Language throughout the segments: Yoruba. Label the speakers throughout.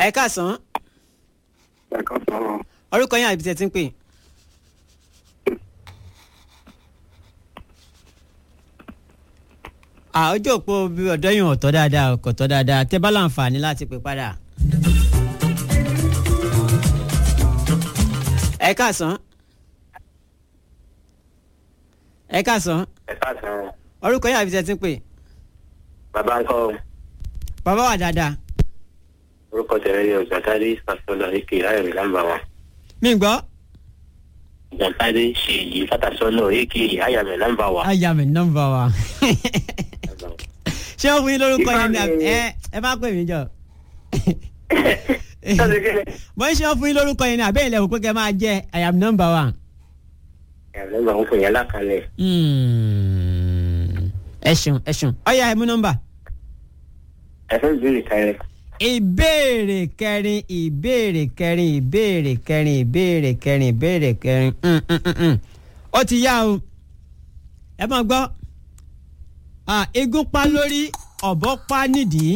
Speaker 1: ẹ káàsán
Speaker 2: ẹ̀ka sọ̀rọ̀
Speaker 1: orúkọ yín àbí tẹ̀ tí ń pè. àójò òpó bí ọ̀dọ́ yìí ò tọ́ dáadáa kò tọ́ dáadáa tẹ́ bá láǹfààní láti pè padà. ẹ káàsán ẹ káàsán
Speaker 2: ẹ̀ka sọ̀rọ̀
Speaker 1: orúkọ yín àbí tẹ̀ tí ń pè.
Speaker 2: bàbá ńkọ́
Speaker 1: bàbá wà dáadáa
Speaker 2: orúkọ tẹ̀lé ní ọ̀gbọ̀ntàdé fàṣọlọ èké ayọ̀mí lámbà wa
Speaker 1: mí gbọ́
Speaker 2: ọ̀gbọ̀ntàdé ṣe yìí fàtàṣọlọ èké ayọ̀mí lámbà wa.
Speaker 1: ayà mi nọ́mbà wa ṣé ó fún yín lórúkọ yẹn ni àbí- ẹ ẹ má pè mí jọ mo ń ṣe ó fún yín lórúkọ yẹn ni àbẹ́ ilẹ̀ òpin kẹ́ máa jẹ́ ayà mi nọ́mbà wa.
Speaker 2: ẹ̀rọ máa ń fún yẹn lákàlẹ̀
Speaker 1: Hmm. ẹ ṣeun ẹ ṣeun ọyà ẹ mú nọ́mbà.
Speaker 2: ẹ̀fẹ́ ìbéèrè kẹrẹ
Speaker 1: ìbéèrè kẹrin ìbéèrè kẹrin ìbéèrè kẹrin ìbéèrè kẹrin ìbéèrè kẹrin Mm, mm, mm, mm. ó ti yá o ẹ máa gbọ́ Ah, eégún pa lórí ọ̀bọ pa nídìí.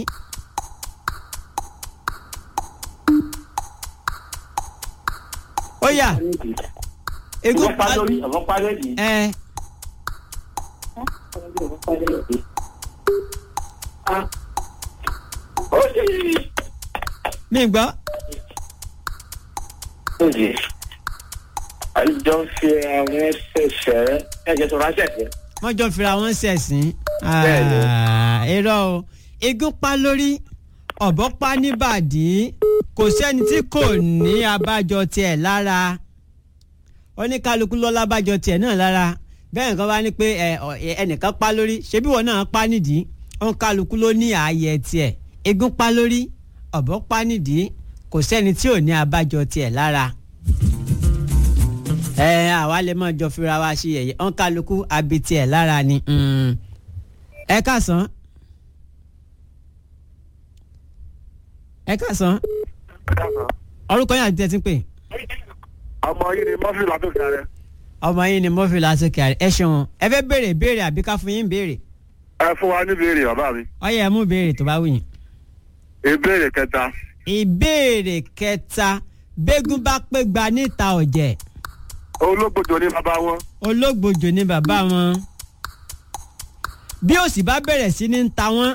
Speaker 1: ó yá eégún pa
Speaker 2: lórí ọ̀fọ̀ pa lórí.
Speaker 1: ẹ
Speaker 2: ó ṣe yìí.
Speaker 1: mi gbọ́
Speaker 2: Oye, àjọ fi àwọn ẹsẹ̀ ẹ̀jẹ̀ tó ránṣẹ́ sí.
Speaker 1: wọ́n jọ fira wọn ṣẹ̀sìn.
Speaker 2: Bẹ́ẹ̀ni.
Speaker 1: Ah, irọ́ o eégún pa lórí ọ̀bọ pa níbàdí kò sẹ́ni tí kò ní abájọ tiẹ̀ lára oníkálukú lọ lábájọ tiẹ̀ náà lára bẹ́ẹ̀ nǹkan bá ní pé ẹ, ọ, ẹ, ẹnìkan pa lórí ṣebí wọn náà pa nídìí oníkálukú ló ní ààyè tiẹ̀ eégún pa lórí ọ̀bọ pa nídìí kò sẹ́ni tí ò ní abájọ tiẹ̀ lára ẹ àwa lè mọ jọ fira wa ṣe yẹ̀yẹ́ ọ̀n kálukú abití ẹ̀ lára ni mm. ẹ káàsán ẹ káàsán orúkọ yín àti tẹ́tí pé
Speaker 2: ọmọ yìí ni mọ́fì látòkè rẹ.
Speaker 1: ọmọ yín ni mọ́fì lásìkò àrẹ ẹ ṣeun ẹ fẹ́ béèrè béèrè àbí ká fún yín béèrè
Speaker 2: ẹ fún wa ní ìbéèrè bàbá mi.
Speaker 1: ọyẹ ẹ mú béèrè tó bá wù yín.
Speaker 2: ìbéèrè kẹta
Speaker 1: ìbéèrè kẹta bẹ́gùn bá pé gba níta ọ̀jẹ̀
Speaker 2: ológbòjò ní bàbá wọn.
Speaker 1: olóògbòjò ni bàbá wọn bí òsì bá bẹ̀rẹ̀ sí ní ta wọ́n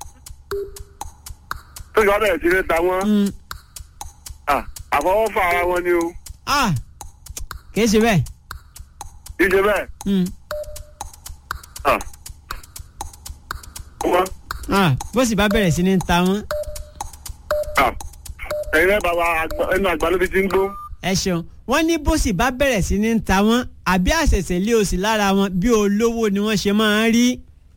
Speaker 2: tó yọ bẹ̀rẹ̀ sí ní ta wọ́n.
Speaker 1: mm,
Speaker 2: Ah, àfọwọ́fà ara wọn ni o.
Speaker 1: ah kìí ṣe bẹ́ẹ̀.
Speaker 2: kì í ṣe bẹ́ẹ̀.
Speaker 1: Mm.
Speaker 2: Ah. wọ́n.
Speaker 1: Ah, bó sì bá bẹ̀rẹ̀ sí ní ta wọ́n.
Speaker 2: Ah. ẹ̀yin náà bàbá àgbà- ẹnu àgbà ló fi ti ń gbó.
Speaker 1: ẹ ṣeun wọ́n ní bó sì bá bẹ̀rẹ̀ sí ní ta wọ́n àbí àṣẹ̀ṣẹ̀ lé òsì lára wọn bí olówó ni wọ́n ṣe máa ń rí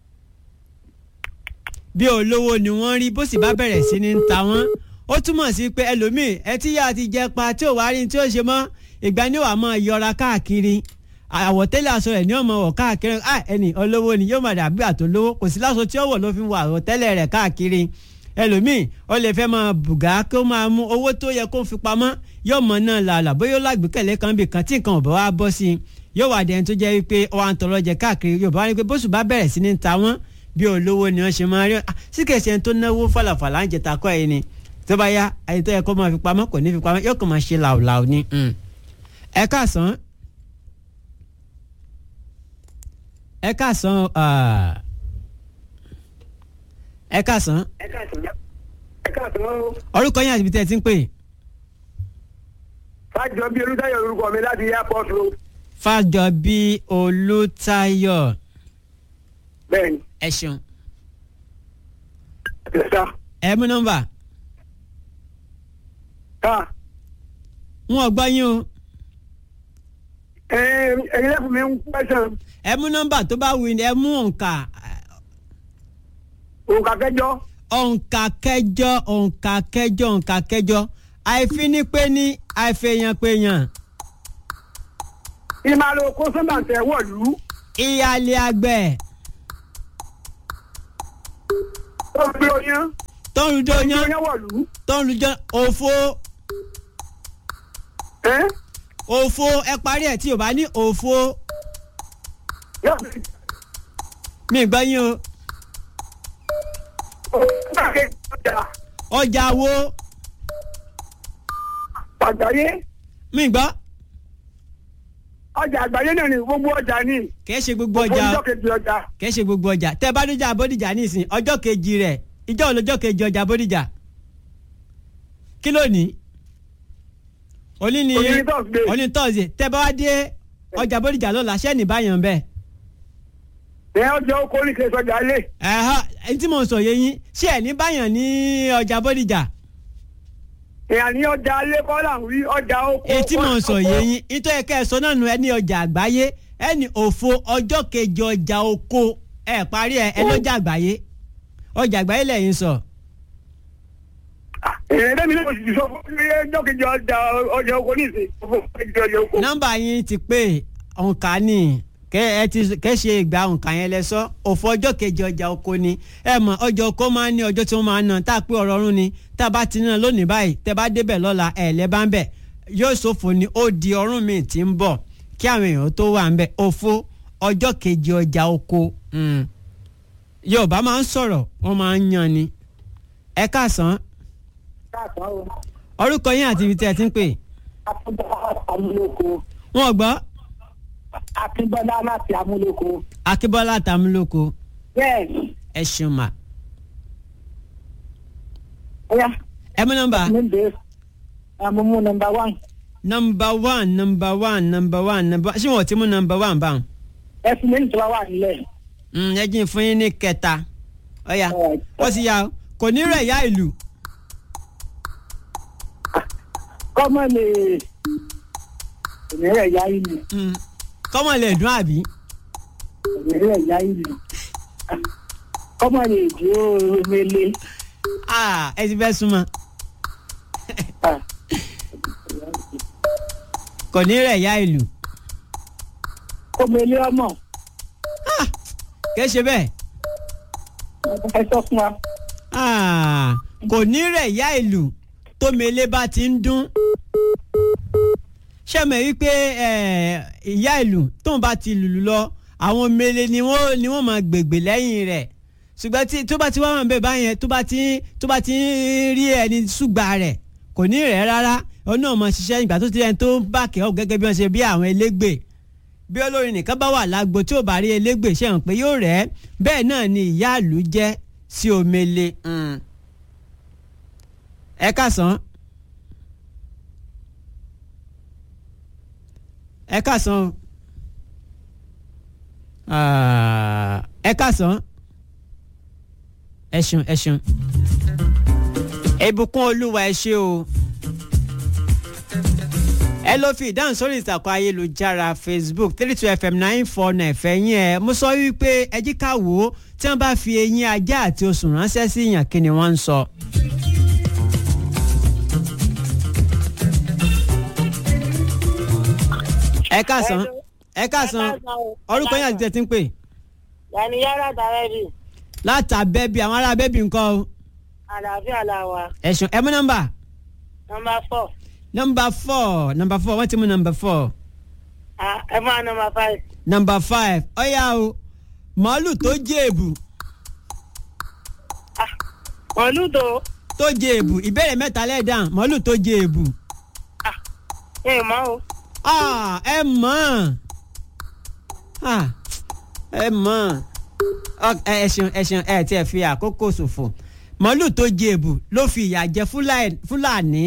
Speaker 1: bí olówó ni wọ́n rí bó sì bá bẹ̀rẹ̀ sí ní ta wọ́n ó túmọ̀ sí pé ẹlòmíì ẹtí yá ti jẹ pa tí ò wá rí tí ó ṣe mọ́ ìgbà ni wàá máa yọra káàkiri àwọ̀tẹ́lẹ̀ aṣọ rẹ̀ ni ó máa wọ̀ káàkiri ah ẹni olówó ni yóò máa dàbí àtolówó kò sí láṣọ tí ó wọ̀ ló fi wọ àwọ̀tẹ́lẹ̀ rẹ̀ káàkiri ẹlòmíì ó lè fẹ́ máa bùgá kó máa mú owó tó yẹ kó fi pamọ́ yóò mọ náà làálà bóyá ó lágbèkẹ̀lé kan bì kan tí nǹkan ò bá wá bọ́ sí i yóò wà dẹni tó jẹ́ wípé ó wà ń tọrọ jẹ káàkiri yóò bá wá ní pé bóṣù bá bẹ̀rẹ̀ sí ní ta wọ́n bí olówó ni wọ́n ṣe máa rí ah, sí kẹsì ẹni tó náwó fàlàfàlà ń jẹta kọ́ ẹ̀ ni tó bá yá ẹni tó yẹ kó máa fi pamọ́ kò ní fi pamọ́ yóò kàn máa ṣe làwùlàwù ni. mm. ẹ káàsán ẹ káàsán ah, ẹ káàsán
Speaker 2: ẹ káàtó ẹ káàtó
Speaker 1: orúkọ yín àti ibi tẹ́ ẹ ti ń pè
Speaker 2: fájọ bí olùdáyọ̀ orúkọ mi láti airport road.
Speaker 1: fàjọbí olùtayọ
Speaker 2: bẹ́ẹ̀ni
Speaker 1: ẹ ṣeun
Speaker 2: ẹ̀sà
Speaker 1: ẹ mú nọ́mbà
Speaker 2: ká
Speaker 1: wọn ò gbọ́ yín o
Speaker 2: ẹ̀yin lẹ́kùn mi ń pẹ́sàn
Speaker 1: ẹ mú nọ́mbà tó bá wù ní ẹ mú òǹkà
Speaker 2: òǹkà kẹjọ
Speaker 1: òǹkà kẹjọ òǹkà kẹjọ òǹkà kẹjọ àìfínípéní àìfèèyànpéyàn
Speaker 2: ìmàlò kó sọ́mbà tẹ̀ wọ̀lú
Speaker 1: ìyáálé àgbẹ̀
Speaker 2: tó ń gbé oyún
Speaker 1: tó ń rújọ yán
Speaker 2: oyún wọ̀lú.
Speaker 1: tó ń rújọ òfo
Speaker 2: ẹ́
Speaker 1: òfo ẹ parí ẹ tí o bá ní òfo
Speaker 2: yóò fi
Speaker 1: mi gbọ́ yín o
Speaker 2: òǹkà kẹjọ ọjà
Speaker 1: ọjà wo
Speaker 3: àgbáyé
Speaker 1: mi gbọ́
Speaker 3: ọjà àgbáyé náà ni gbogbo ọjà ní
Speaker 1: kìí ṣe gbogbo ọjà
Speaker 3: ọjọ́ kejì ọjà
Speaker 1: kìí ṣe gbogbo ọjà tẹ bá dójà bódìjà nísìn ọjọ́ kejì rẹ̀ ìjọ wo lọ́jọ́ kejì ọjà bódìjà kí ló ní òní ni
Speaker 3: Òní ni Thursday.
Speaker 1: òní tọ́sí tẹ bá wá dé ọjà bódìjà lọ́la ṣẹ́ni báyàn bẹ́ẹ̀
Speaker 3: ẹ ọjà oko ní kejì ọjà ilé
Speaker 1: ẹ̀hán ẹni tí mo sọ yé yín ṣé ẹ̀ ní báyàn ní ọjà bódìjà
Speaker 3: ìyá ní ọjà ilé kọ́là ń rí ọjà oko.
Speaker 1: èyí tí mo sọ yé yín nítorí ẹ̀ka ẹ̀sọ́ náà nu ẹni ọjà àgbáyé ẹni òfo ọjọ́ kejì ọjà oko ẹ̀ parí ẹ̀ ẹ lọ́jà àgbáyé ọjà àgbáyé lẹ́yìn sọ.
Speaker 3: èrè dẹ́mi ní oṣù sọ fún mi ọjọ́ kejì ọjà ọjà oko ní ìsìn ọjọ́ kejì ọjà oko.
Speaker 1: nọ́mbà yín ti pé òǹkà ni kẹ ẹ ti kẹ ṣe ìgbà òǹkà yẹn lẹ sọ òfò ọjọ́ kejì ọjà oko ni ẹ mọ̀ ọjọ́ oko máa ń ní ọjọ́ tí wọ́n máa ń ná tá a pé ọ̀rọ̀ ọ̀run ni tá a bá ti ná lónìí báyìí tẹ́ bá débẹ̀ lọ́la ẹ̀ lẹ́ bá ń bẹ̀ yóò ṣòfò ni ó di ọ̀run mi ti ń bọ̀ kí àwọn èèyàn tó wà ń bẹ̀ òfò ọjọ́ kejì ọjà oko mm. Yorùbá máa ń sọ̀rọ̀ wọ́n máa ń yan ni ẹ káàsán
Speaker 3: káàkiri o
Speaker 1: orúkọ yín àti ibi tí ẹ ti ń pè
Speaker 3: akínbọ́lá amúlòkó
Speaker 1: wọ́n gbọ́
Speaker 3: akínbọ́lá láti amúlòkó.
Speaker 1: Akíbọ́lá Tàmúlòkó
Speaker 3: bẹ́ẹ̀
Speaker 1: ẹ ṣeun mà
Speaker 3: ọ̀yá
Speaker 1: ẹ mú nọ́mbà.
Speaker 3: mi bẹ́ẹ̀ àmúmú nọmba wán
Speaker 1: number one number one number one number ṣé wọn ò ti mú number one báwọn.
Speaker 3: ẹ fún mi nítorí wà nílẹ̀.
Speaker 1: Mm, ẹ jí n fún yín ní kẹta ọ̀ya
Speaker 3: Alright.
Speaker 1: ó sì yá o kò ní rẹ̀ yá ìlú
Speaker 3: kọ́mọ lè ìrẹ́rẹ́ ya ìlú
Speaker 1: Mm, kọ́mọ lè dún àbí.
Speaker 3: ìrẹ́rẹ́ ya ìlú kọ́mọ lè dúró mele.
Speaker 1: Ah, ẹ ti fẹ́ súnmọ́ kò ní rẹ̀ yá ìlú
Speaker 3: kó mele ọmọ
Speaker 1: kì í ṣe bẹ́ẹ̀
Speaker 3: ẹ sọ fún wa.
Speaker 1: Ah, kò ní rẹ̀ yá ìlú tó mele bá ti ń dún ṣẹ́mi wípé eh, ìyá ìlú tóun bá ti lùlù lọ àwọn mele ni wọ́n ni wọ́n máa gbègbè lẹ́yìn rẹ̀ ṣùgbọ́n tí tó bá ti wá wọn bẹ́ẹ̀ báyẹn tó bá ti tó bá ti ń rí ẹni ṣùgbà rẹ̀ kò ní rẹ̀ rárá òun náà máa ṣiṣẹ́ ìgbà tó ti rẹ̀ tó ń bá kẹ́ ọ̀ gẹ́gẹ́ bí wọ́n ṣe bí àwọn elégbè bí olórin nìkan bá wà lágbo tí ò bá rí elégbè ṣe hàn pé yóò rẹ̀ bẹ́ẹ̀ náà ni ìyá ìlú jẹ́ sí omele. Mm. ẹ kásán. ẹ kásán o. Ah, ẹ kásán. ẹ ṣeun ẹ ṣeun. ìbùkún olúwa ẹ ṣé o ẹ lọ fi ìdáhùn sórí ìtàkùn ayélujára facebook three two fm nine four nine fẹ̀yìn ẹ̀ mo sọ wípé ẹ jí ká wò ó tí wọ́n bá fi eyín ajá àti osùn ránṣẹ́ sí yàn kí ni wọ́n ń sọ. ẹ káàsán ẹ káàsán orúkọ yín àti tẹ̀tí ń pè
Speaker 4: Yàní yàrá dàrẹ́bì,
Speaker 1: látàbẹ́bí àwọn ará bẹ́bí nǹkan o
Speaker 4: àlàáfíà la wà.
Speaker 1: ẹ̀sùn ẹ mú nọ́mbà
Speaker 4: Nọmba fọ̀,
Speaker 1: nọ́mbà four nọ́mbà four wọ́n ti mú nọ́mbà four.
Speaker 4: ah, ẹ máa nọmba five.
Speaker 1: number five ọ̀yá o màálù tó jẹ́ èbù
Speaker 4: Mọ̀lúdò,
Speaker 1: tó jẹ́ èbù ìbéèrè mẹ́ta lẹ́ẹ̀dán màálù tó jẹ́ èbù
Speaker 4: ẹ mọ̀ o.
Speaker 1: Ah, ẹ mọ̀ Ah, ẹ mọ̀ Ọ- ẹ ẹ ṣeun ẹ ṣeun ẹ tiẹ̀ fi àkókò ṣòfò màálù tó jẹ́ èbù ló fi ìyà jẹ Fúlàní- Fúlàní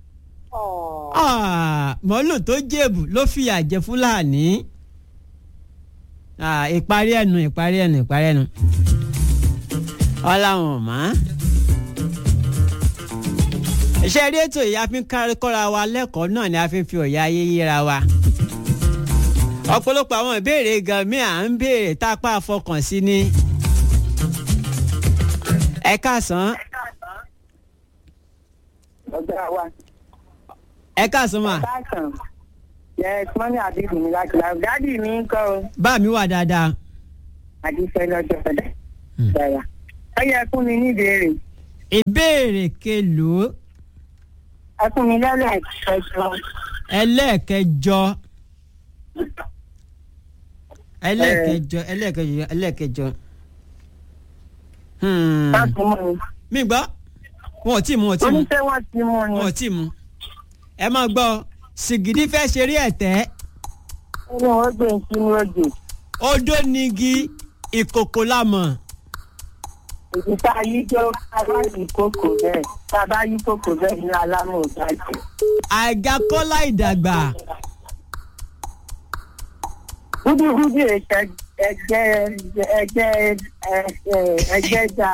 Speaker 1: Ah, màálù tó jẹ́ èbù ló fi ìyà jẹ Fúlàní Ah, ìparí ẹnu ìparí ẹnu ìparí ẹnu ọláwọn ò mọ̀ iṣẹ́ rí ètò yìí a fi ń kárí kọ́ra wa lẹ́kọ̀ọ́ náà ni a fi ń fi òye ayé yíra wa ọ̀pọ̀lọpọ̀ àwọn ìbéèrè gan mi à ń béèrè tá a pa àfọkàn sí ni ẹ káàsán
Speaker 3: ọjà wa.
Speaker 1: ẹ káàsán mà
Speaker 3: bákan yẹ mọ́mí àbíbù mi láti láti dádì mi ń kọ́ o
Speaker 1: bá mi wà dáadáa
Speaker 3: àdìsẹ́ lọ́jọ́ ọ̀dà. dára ẹ yẹ fún mi ní ìbéèrè
Speaker 1: ìbéèrè kelòó
Speaker 3: ẹ fún mi lọ́lọ́ ẹ̀kọ́
Speaker 1: ẹlẹ́ẹ̀kẹjọ ẹlẹ́ẹ̀kẹjọ ẹlẹ́ẹ̀kẹjọ ẹlẹ́ẹ̀kẹjọ Hmm.
Speaker 3: láti mú mi.
Speaker 1: mi gbọ́ wọn ò tí ì mú wọn ò tí ì mú
Speaker 3: oníṣẹ́ wọn ti mú ni.
Speaker 1: wọn ò tí ì mú ẹ máa gbọ́ sìgìdì fẹ́ ṣeré ẹ̀tẹ́
Speaker 4: ẹni wọ́n gbé sínú ọjọ́
Speaker 1: odó nigi ìkòkò lámọ̀
Speaker 4: èyí tá a yí jọ ká bá yí kókò bẹ́ẹ̀ tá a bá yí kókò bẹ́ẹ̀ ní alámọ̀ ìdájọ́.
Speaker 1: àgàkọ́lá ìdàgbà
Speaker 4: gúdúgúdú ẹ̀ṣẹ̀ ẹgbẹ́ ẹgbẹ́ ẹgbẹ́ dà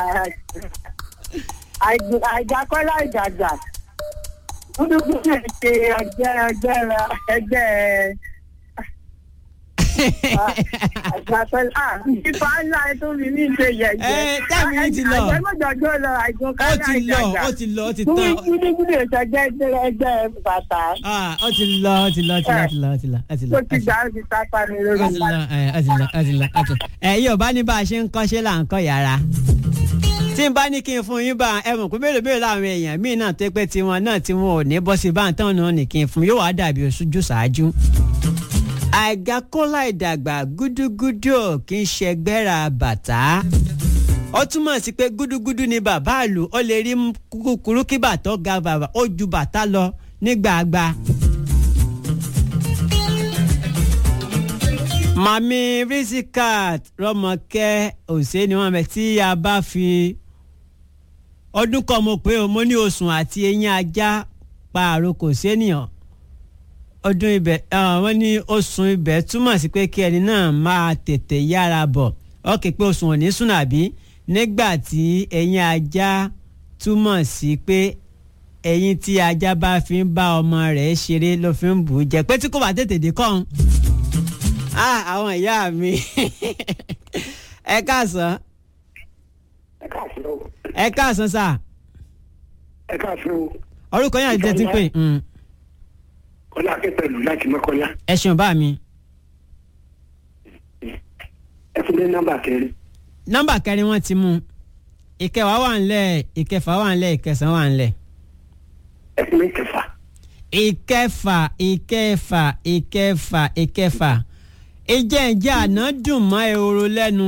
Speaker 4: àìdákọ́lá ìdàgbà gúdúgúdú ẹ̀ṣẹ̀ ẹgbẹ́ ẹgbẹ́ ẹgbẹ́ àgbàkọ́lá ìfipá ńlá tó fi ní ìṣe yẹ̀yẹ́.
Speaker 1: Ẹ, táàmì yìí ti lọ.
Speaker 4: àjẹmọ́jọ́jọ́ lọ
Speaker 1: ó
Speaker 4: àìdákọ́lá
Speaker 1: ti lọ
Speaker 4: ìdàgbà.
Speaker 1: ó ti lọ ó ti tán
Speaker 4: gúdúgúdú ẹ̀ṣẹ̀ ẹgbẹ́ ẹgbẹ́ bàtà
Speaker 1: Ah, ó ti lọ ó ti lọ ó ti lọ ó ti lọ ó ti lọ ó ti lọ
Speaker 4: tó ti gbà ó ti sápá mi lórí
Speaker 1: ó ti lọ ẹ, ó ti lọ ó ti lọ ó ti lọ. ẹ yóò bá ní bá a ṣe ń kọ́ṣẹ́ là ń kọ́ yàrá tí n bá ní kí n fún yín bá ẹ mọ̀ pé mélòó mélòó làwọn èèyàn míì náà tó pé tiwọn náà tí wọn ò ní bọ́ sí báńtán tán náà ní kí n fún yóò wá dàbí oṣooju ṣáájú. àìgákọ́lá ìdàgbà gúdúgúdú ò kí ń ṣẹgbẹ́ra bàtà ó túmọ̀ sí pé gúdúgúdú ni bàbá àlù ó lè rí kúkúrú kí bàtọ́ ga bàbà ó ju bàtà lọ nígbàgbà. màmí risikat rọmọkẹ́ òsè ni wọ́n bẹ tí a bá fi ọdún kan mo pé o mo ní osùn àti eyín ajá pa àrokò sénìyàn ọdún ibẹ̀ wọ́n ní osùn ibẹ̀ túmọ̀ sí pé kí ẹni náà máa tètè yára bọ̀ ọkè pé osùn ò ní sùn àbí nígbà tí eyín ajá túmọ̀ sí pé eyín tí ajá bá fi ń bá ọmọ rẹ̀ ṣeré ló fi ń bù ú jẹ pé tí kò bá tètè dé kọ́ ọ́n ah àwọn ìyá mi ẹ káàsán
Speaker 3: ẹ káàsán o
Speaker 1: ẹ káàsán sà
Speaker 3: ẹ káàsán o
Speaker 1: orúkọ yẹn àti tẹ́tí pé mm,
Speaker 3: kọ́lá akẹ́pẹ̀lú láti mọ́kànlá
Speaker 1: ẹ ṣeun bá mi
Speaker 3: ẹ fún mi nọ́mbà kẹrin
Speaker 1: nọ́mbà kẹrin wọ́n ti mú ìkẹwàá wà ńlẹ̀ ìkẹfà wà ńlẹ̀ ìkẹsàn wà ńlẹ̀
Speaker 3: ẹ fún mi kẹfà
Speaker 1: ìkẹfà ìkẹfà ìkẹfà ìkẹfà ìjẹ́njẹ́ àná dùn mọ́ ehoro lẹ́nu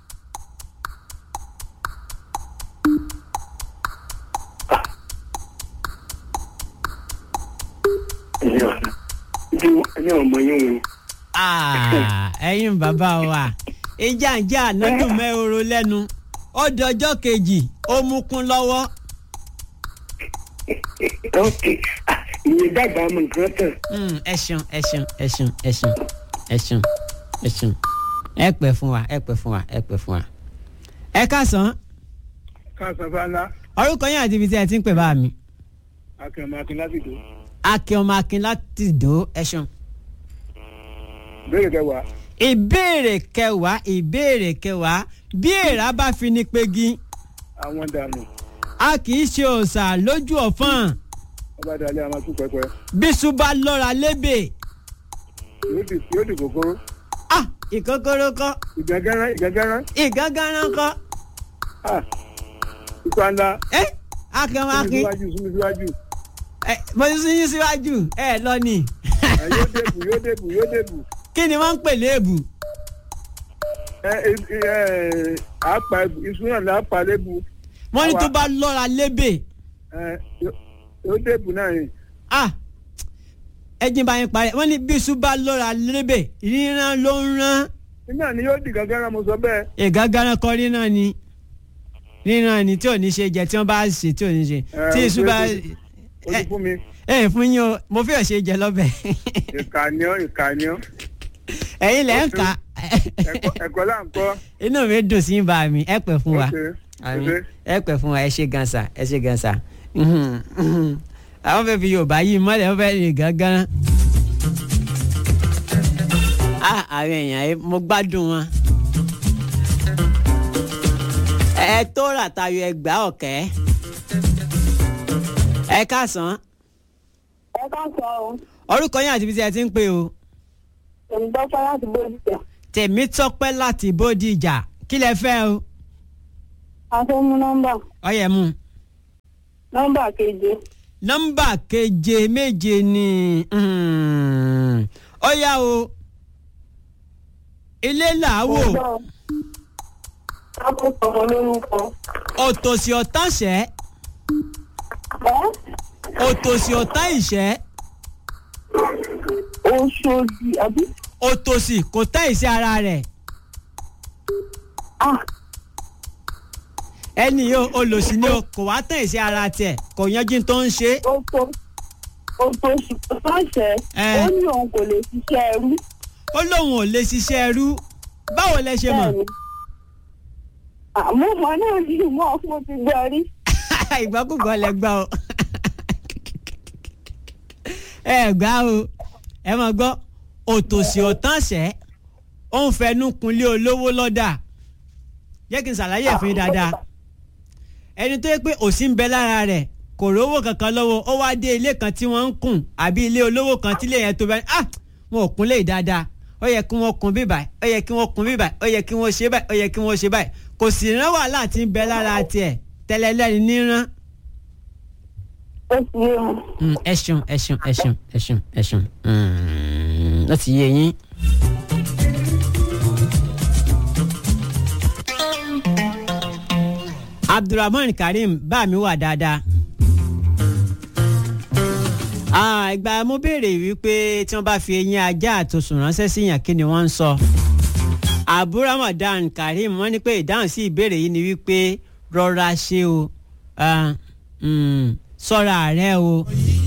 Speaker 3: ẹ̀yìn ọ̀nà ẹ̀yìn ọmọ yín wọn
Speaker 1: Ah, ẹ̀yin bàbá wa ìjẹ́njẹ́ àná dùn mọ́ ehoro lẹ́nu ó dọjọ́ kejì ó mú kún lọ́wọ́
Speaker 3: ok ah, ìyẹn dàgbà mọ nǹkan tán
Speaker 1: Mm, ẹ ṣeun ẹ ṣeun ẹ ṣeun ẹ ṣeun ẹ ṣeun ẹ ṣeun ẹ pẹ́ fún wa ẹ pẹ́ fún wa ẹ pẹ́ fún wa. ẹ káàsán
Speaker 3: káàsán fáńlá
Speaker 1: orúkọ yín àti ibi tí ẹ ti ń pè bá mi.
Speaker 3: akẹ́mọ akin láti dùn
Speaker 1: akin ọmọ akin láti dò ẹ ṣeun.
Speaker 3: béèrè kẹwàá
Speaker 1: ìbéèrè kẹwàá ìbéèrè kẹwàá bí èèrà bá fi ní pegi
Speaker 3: àwọn dànù
Speaker 1: a kì í ṣe òòṣà lójú ọ̀fọ́n
Speaker 3: ọba dalẹ àwọn tún pẹpẹ
Speaker 1: bíṣu bá lọ́ra lébè
Speaker 3: yóò di yóò di kòkòrò
Speaker 1: ah ìkókóró kọ́
Speaker 3: ìgàngánná ìgàngánná
Speaker 1: ìgánganrán kọ́
Speaker 3: ah ipa ńlá
Speaker 1: ẹ akin ọmọ
Speaker 3: súnmi
Speaker 1: akin
Speaker 3: síwájú súnmi síwájú
Speaker 1: ẹ mo ti sún yín síwájú ẹ lọ ni.
Speaker 3: ẹ yóò débù yóò débù yóò débù
Speaker 1: kí ni wọ́n ń pè léèbù
Speaker 3: ẹ ẹ ẹ àpà iṣu náà là á pa lébu
Speaker 1: wọ́n ní
Speaker 3: Àwa-
Speaker 1: tó bá lọ́ra lébè
Speaker 3: ẹ yóò- yóò débù náà ni
Speaker 1: ah ẹjìn bá yín parẹ́ wọ́n ní bíṣu bá lọ́ra lébè ríran ló ń rán
Speaker 3: iná ni yóò di gàngánná mo sọ bẹ́ẹ̀
Speaker 1: ìgágáná kọ ríran ni ríran ni tí ò ní ṣe jẹ tí wọ́n bá ṣe tí ò ní ṣe
Speaker 3: Ẹ,
Speaker 1: tí iṣu bá
Speaker 3: o ti fún mi
Speaker 1: ẹ fún yín o mo fẹ́ ṣe jẹ lọ́bẹ̀
Speaker 3: ìkànnìọ́ ìkànnìọ́
Speaker 1: ẹ̀yin lẹ́ ń kà
Speaker 3: ẹ̀kọ́ ẹ̀kọ́ là ń kọ́
Speaker 1: inú mi dùn sí bá mi ẹ pẹ́ fún wa
Speaker 3: Ok,
Speaker 1: Àmín.
Speaker 3: ok.
Speaker 1: ẹ pẹ́ fún wa ẹ ṣe gansa ẹ ṣe gansa Mhm, mhm. àwọn fẹ́ fi yorùbá yìí mọ́lẹ̀ wọ́n fẹ́ rìn gángan. ah àwọn èèyàn yìí mo gbádùn wọn. ẹ tó rà tayọ ẹgbàá ọ̀kẹ́. ẹ káàsán
Speaker 4: ẹ ká sọ ọ
Speaker 1: orúkọ yín àti ibi tí ẹ ti ń pè o
Speaker 4: èmi dọ́pẹ́ láti bójú tẹ̀
Speaker 1: tèmi tọpẹ́ láti bódìjà kí lẹ fẹ́ o
Speaker 4: a fẹ́ mú nọ́mbà
Speaker 1: ọyẹ mu.
Speaker 4: nọ́mbà keje
Speaker 1: nọ́mbà keje méje ni mm, ó yá o ilé làwò
Speaker 4: akókò ọmọ lórúkọ
Speaker 1: òtòṣì ọ̀tánṣẹ́
Speaker 4: ẹ
Speaker 1: òtòṣì ọ̀tán ìṣẹ́
Speaker 4: Oṣooṣì àbí?
Speaker 1: òtòṣì kò tẹ́ ìṣe ara rẹ̀
Speaker 4: Ah,
Speaker 1: ẹni yóò olòṣì ni o kò wá tẹ́ ìṣe ara tiẹ̀ kò yanjú tó ń ṣe
Speaker 4: oṣo oṣooṣì kò sọ̀ṣẹ̀.
Speaker 1: Ẹ.
Speaker 4: Ó ní òun kò lè ṣiṣẹ́ ẹrú.
Speaker 1: ó lóun ò lè ṣiṣẹ́ ẹrú báwo lẹ ṣe mọ̀
Speaker 4: Bẹ́ẹ̀ni. Àmọ́ ọmọ náà ní ìmọ̀ fún ti gbọ́ rí.
Speaker 1: ìgbàkúgbà lẹ gbà o ẹ gbà o ẹ mọ̀ gbọ́ òtòṣì ọ̀tánṣẹ́ ó ń fẹnu kunlé olówó lọ́dà jẹ́ kí n ṣàlàyé ẹ̀ fún yín dáadáa ẹni tó yẹ pé òṣì ń bẹ lára rẹ̀ kò rówó kankan lọ́wọ́ ó wá dé ilé kan tí wọ́n ń kùn àbí ilé olówó kan tí ilé yẹn tó bẹ́ẹ̀ ah wọn ò kún lé dáadáa ó yẹ kí wọ́n kun bí báyìí ó yẹ kí wọ́n kun bí báyìí ó yẹ kí wọ́n ṣe báyìí ó yẹ kí wọ́n ṣe báyìí kò sì rán wàhálà tí ń bẹ lára tiẹ̀ tẹ́lẹ̀ lẹ́ni níran
Speaker 4: Ó ti yé wọn.
Speaker 1: Mm, ẹ ṣeun ẹ ṣeun ẹ ṣeun ẹ ṣeun ẹ ṣeun Mm, ó ti yé yín. abdulrahman karim bá mi wà dáadáa. Ah, ìgbà mo béèrè wípé tí wọ́n bá fi eyín ajá àtòsùn ránṣẹ́ sí yàn kí ni wọ́n ń sọ. abu ramadan karim wọ́n ní pé ìdáhùn sí ìbéèrè yìí ni wípé rọra ṣe o ah, mm, ṣọ́ra rẹ o.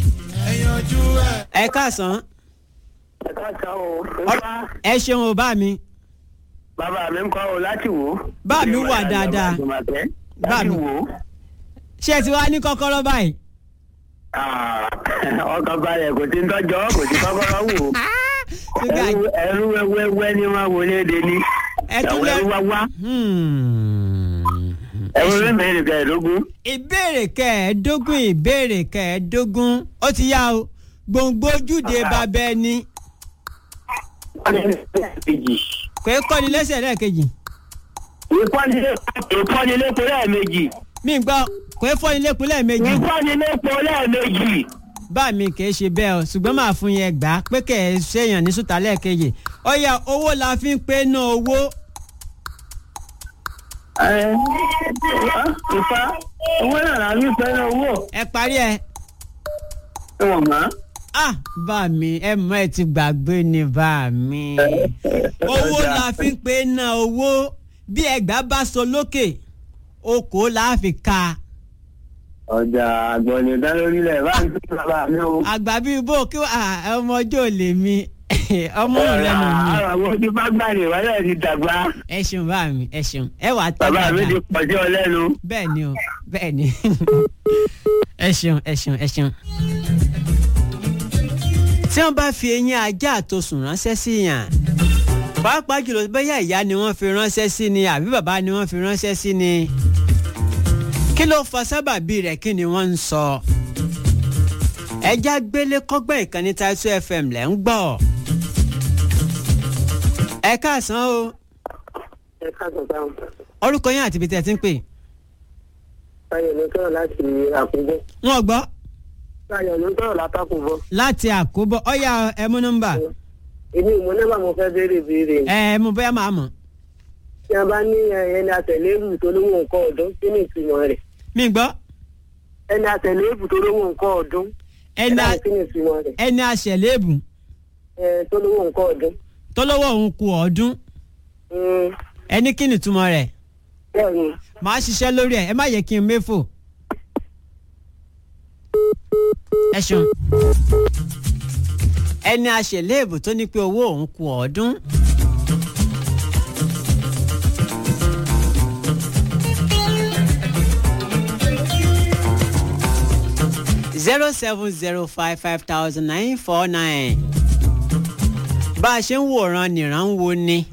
Speaker 1: ẹ káàsán
Speaker 2: ẹ káàkiri o.
Speaker 1: Ọ- ẹ ṣeun o bá mi
Speaker 2: bàbá mi ń kọ́ ọ láti wò ó.
Speaker 1: Bá mi wà dáadáa. Bá
Speaker 2: bá
Speaker 1: mi.
Speaker 2: mi wò ó.
Speaker 1: ṣé ẹ ti wá ní kọ́kọ́rọ́ báyìí.
Speaker 2: Ah, ọkàn balẹ̀ kò tí ń tọ́jọ́ kò tí kọ́kọ́rọ́ wò ó.
Speaker 1: ṣúgà
Speaker 2: ẹrú ẹrú wẹ́wẹ́ ni wọ́n wọlé de ní.
Speaker 1: ẹ tún
Speaker 2: ẹ̀wọ̀n
Speaker 1: lẹ.
Speaker 2: ẹrú wá wá.
Speaker 1: Hmm. Ẹ
Speaker 2: ẹ̀wọ̀n
Speaker 1: ṣe-
Speaker 2: mi bẹ̀rẹ̀ kẹẹ̀ẹ́dógún.
Speaker 1: ìbéèrè kẹẹ̀ẹ́dógún ìbéèrè kẹẹ̀ẹ́dógún ó ti yá o gbòǹgbò ojúde bàbá ẹni
Speaker 2: kejì.
Speaker 1: kò é kọ́ni lẹ́sẹ̀ lẹ́ẹ̀kejì
Speaker 2: ìkọ́nilépo lẹ́ẹ̀mejì.
Speaker 1: mi gbọ́ kò é fọ́ni lẹ́kùn lẹ́ẹ̀mejì
Speaker 2: ìkọ́nilépo lẹ́ẹ̀mejì.
Speaker 1: bá mi kì í ṣe bẹ́ẹ̀ o ṣùgbọ́n màá fún yẹn gbà á pé kẹ̀ ẹ́ ṣèyàn ní sùtà lẹ́ẹ̀kejì ọ̀yà owó la fi ń pé ná owó
Speaker 2: Ẹ, ìfá owó náà la fi fẹ́ owó.
Speaker 1: ẹ parí ẹ.
Speaker 2: Ẹ̀wọ̀n mọ́.
Speaker 1: ah bá mi ẹ mọ ẹ ti gbàgbé ni bá mi owó la fi ń pé ná owó bí ẹgbàá bá sọ lókè okòó la fi ka
Speaker 2: ọjà àgbọ̀nì dá lórílẹ̀ bá ń tún bàbá mi o.
Speaker 1: àgbà bíi bó kí ah, ọmọ ọjọ́ lè mi ọmọ rẹ nù mí
Speaker 2: àwọn àwọn ojú bá gbà ní wáyà ti dàgbà.
Speaker 1: ẹ ṣeun bá mi ẹ ṣeun ẹ wàá tán
Speaker 2: bàbá mi ti
Speaker 1: dáadáa
Speaker 2: pọ̀ sí ọ lẹ́nu.
Speaker 1: bẹ́ẹ̀ ni o bẹ́ẹ̀ ni ẹ ṣeun ẹ ṣeun ẹ ṣeun. tí wọ́n bá fi eyín ajá àtosùn ránṣẹ́ sí yàn pàápàá jùlọ bóyá ìyá ni wọ́n fi ránṣẹ́ sí ni àbí bàbá ni wọ́n fi ránṣẹ́ sí ni kí ló fa sábàbí rẹ̀ kí ni wọ́n ń sọ. ẹja gbélé kọ́gbọ́n ìkànnì Taitu FM lẹ́ ń gbọ́. ẹ káàsán o
Speaker 4: Ẹ káàsán sáwọn.
Speaker 1: orúkọ yín àti ibi tí ẹ ti ń pè.
Speaker 4: Táyọ̀ ló sọ̀rọ̀ láti àkúbọ̀.
Speaker 1: wọn gbọ́
Speaker 4: Táyọ̀ ló sọ̀rọ̀ látàkùbọ̀.
Speaker 1: láti àkóbọ̀ ọ̀yà ẹ mú nọ́mbà
Speaker 4: Èmi ò mọ nọ́mbà mo fẹ́ béèrè béèrè.
Speaker 1: ẹ mú bóyá máa mọ̀
Speaker 4: Tí a bá ní ẹni àtẹ̀lébù tó lówó nǹkan ọ̀dún, kí ni ìtumọ̀ rẹ̀?
Speaker 1: mí gbọ́
Speaker 4: Ẹni àtẹ̀lébù tó lówó nǹkan ọ̀dún.
Speaker 1: ẹni a-
Speaker 4: Kí ni ìtumọ̀ rẹ̀?
Speaker 1: ẹni aṣẹ̀lébù
Speaker 4: Ẹ tó lówó nǹkan ọ̀dún.
Speaker 1: tó lọ́wọ́ òun kù ọdún
Speaker 4: Mm,
Speaker 1: ẹni kí ni ìtumọ̀ rẹ̀
Speaker 4: Bẹ́ẹ̀ni.
Speaker 1: màá ṣiṣẹ́ lórí ẹ̀ ẹ má yẹ kí n méfò. ẹ ṣeun ẹni aṣẹ̀lébù tó ní pé owó òun kù ọdún. zero seven zero five five thousand nine four nine bá a ṣe ń wòran nìran ń wo ni